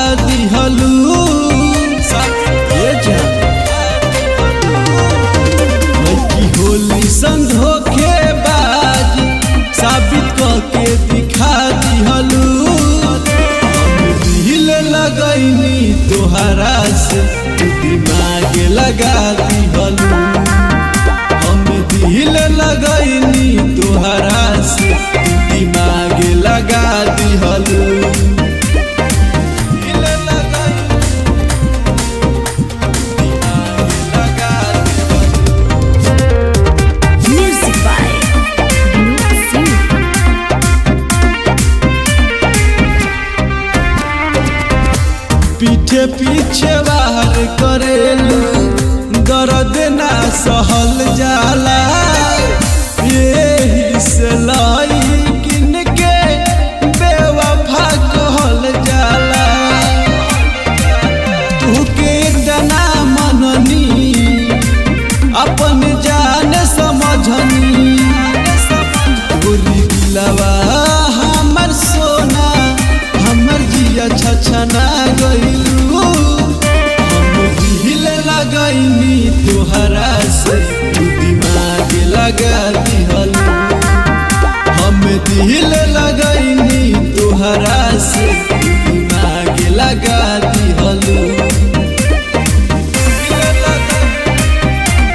दिहलू ये जान लड़की होली संग धोखे बाज साबित करके दिखा दिहलू हम दिल लगैनी तोहरा से तू दिमाग लगा दिहलू हम दिल लगैनी तोहरा से तू दिमाग लगा दिहलू दिल लगैनी, दिमाग लगा दिहलू। Music by Vinod Singh. पीछे पीछे बाहर करेलू दर्द ना सहल जाला यही से लाई किन के बेवफा कहल जाला तू के जना मननी अपन जान समझनी गोरी दिलवा हमर सोना हमर जिया छछना गइलू हम दिल लगैनी तोहरा से तू दिमाग लगा दिहलू हम दिल लगैनी तोहरा से तू दिमाग लगा दिहलू दिल लगैनी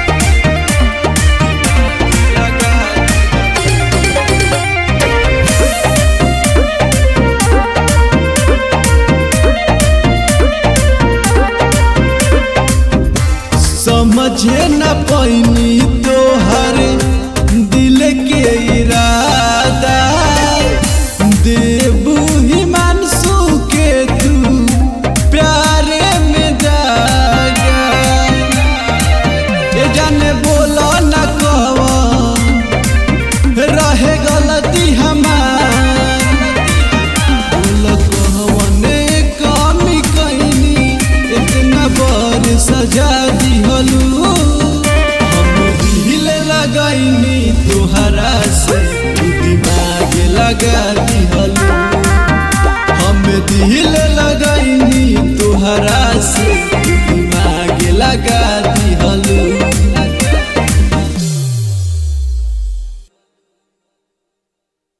समझे न पैनी तोहर दिल के इरादा देबू हिमांशु के तू प्यारे में जागा ये जाने बोलो न कवन रहे गलती हमार बोल कहवने कमी कैनी इतना बर सजा दिहलू हम दिल लगैनी तोहरा से तू दिमाग लगा दिहलू हम दिल लगैनी तोहरा से तू दिमाग लगा